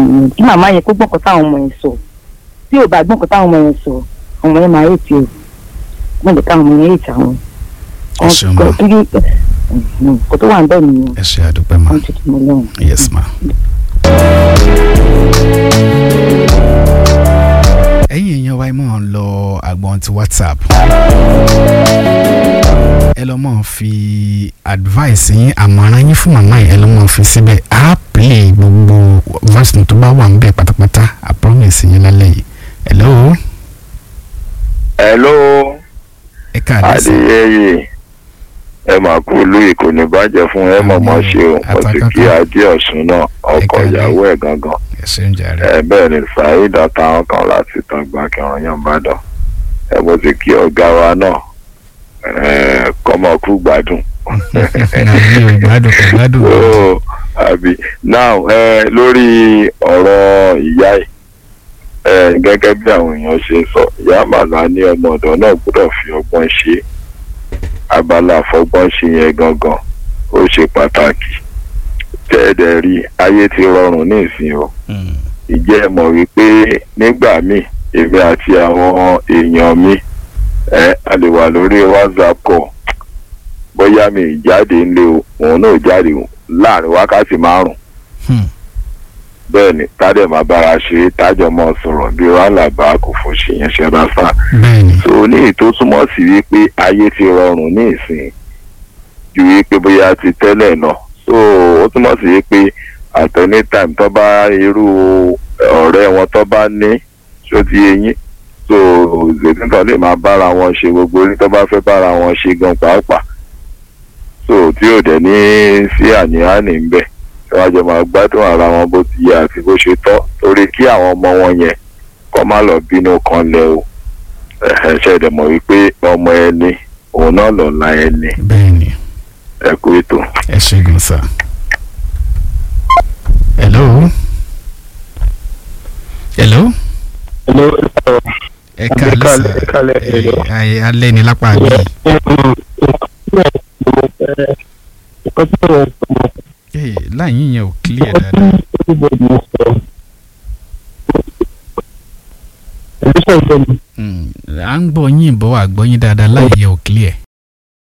nìyẹn kí màmá yẹn kó gbọ́n kan táwọn ọmọ yẹn sọ tí ò bá gbọ́n kan táwọn ọmọ yẹn sọ ọmọ yẹn máa ètì o wọ́n lè káwọn ọmọ yẹn ètì àwọn. Ẹ ṣeun ma. kò tó wà ń bẹ̀ nìyẹn ẹ ṣe àdúpẹ́ ma wọ́n ti tún mọ́ lọ́rùn. yes ma. ẹ̀yin èèyàn wa ẹ máa ń lọ àgbọn ti whatsapp ẹ lọ máa fi advice yín àmọ̀ràn yín fún màmá yìí ẹ lọ máa fi síbẹ̀ á play gbogbo voice note tó bá wà níbẹ̀ pátápátá i promise yín lálẹ́ yìí hello hello ẹ káàdé sí adéyẹyẹ ẹ mà kú ìlú ìkò ní bàjẹ́ fún ẹ mọ̀ mọ́ ṣe o mo ti kí adé ọ̀sùn náà ọkọ Ẹ káalẹ́. ìyàwó ẹ̀ gangan ẹ ṣe ń jàre ẹ bẹ́ẹ̀ ni saheed àtàwọn kan láti tán gbà kẹrin yan bàdàn ẹ mo ti kí ọ̀gá wa náà ẹ kọ́mọ kú gbádùn. àbí o gbádùn kò gbádùn Oh, àbí now ẹ lórí ọ̀rọ̀ ìyá ẹ̀ ẹ gẹ́gẹ́ bí àwọn èèyàn ṣe sọ ìyá màlá ní ọmọ ọ̀dọ̀ náà gbọ́dọ̀ fi ọgbọ́n ṣe abala àfọgbọ́n ṣe yẹn gangan ó ṣe pàtàkì tẹ́ẹ̀dẹ̀ rí ayé ti rọrùn ní ìsìn o Mm. ìjẹ́ ẹ mọ̀ wípé nígbà míì èmi àti àwọn èèyàn mi ẹ a lè wà lórí whatsapp call bóyá mi ì jáde ńlé o òun náà jáde o láàrin wákàtí márùn Hmm. bẹ́ẹ̀ ni tádẹ̀ máa bára ṣe tájọ mọ́ sọ̀rọ̀ bí wàhálà kò fò ṣe yẹn ṣe bá fà bẹ́ẹ̀ni so ní èyí tó túmọ̀ sí wípé ayé ti rọrùn ní ìsìn ju wípé bóyá ti tẹ́lẹ̀ lọ so ó túmọ̀ sí wípé at any time tó bá irú ọ̀rẹ́ wọn tó bá ní ṣó ti eyín so zètìntàn lè máa bára wọn ṣe gbogbo orí tó bá fẹ́ bára wọn ṣe gan pàápàá so tí ò dẹ̀ ní sí àní-àní ń bẹ̀ tí wọ́n jọ máa gbádùn ara wọn bó ti yẹ àti bó ṣe tọ́ torí kí àwọn ọmọ wọn yẹn kọ́ má lọ bínú kan lẹ o ẹ ṣe dẹ̀ mọ̀ wípé ọmọ ẹni òun náà lọ́la ẹni bẹ́ẹ̀ni ẹ kú ètò. ẹ ṣe gan sa. hello. hello. Hello, ẹ káàlẹ́ sà ẹ káalẹ́, ẹ hello. ayé alẹ́ ní lápá mi. nǹkan tí mo sọ Ee, láyìn yẹn ò clear dáadáa. everybody mo sọ ẹ̀mí sọ̀rọ̀ mi Mm, à ń gbọ́ yín bọ́ àgbọ́ yín dáadáa láyìn yẹn ò clear.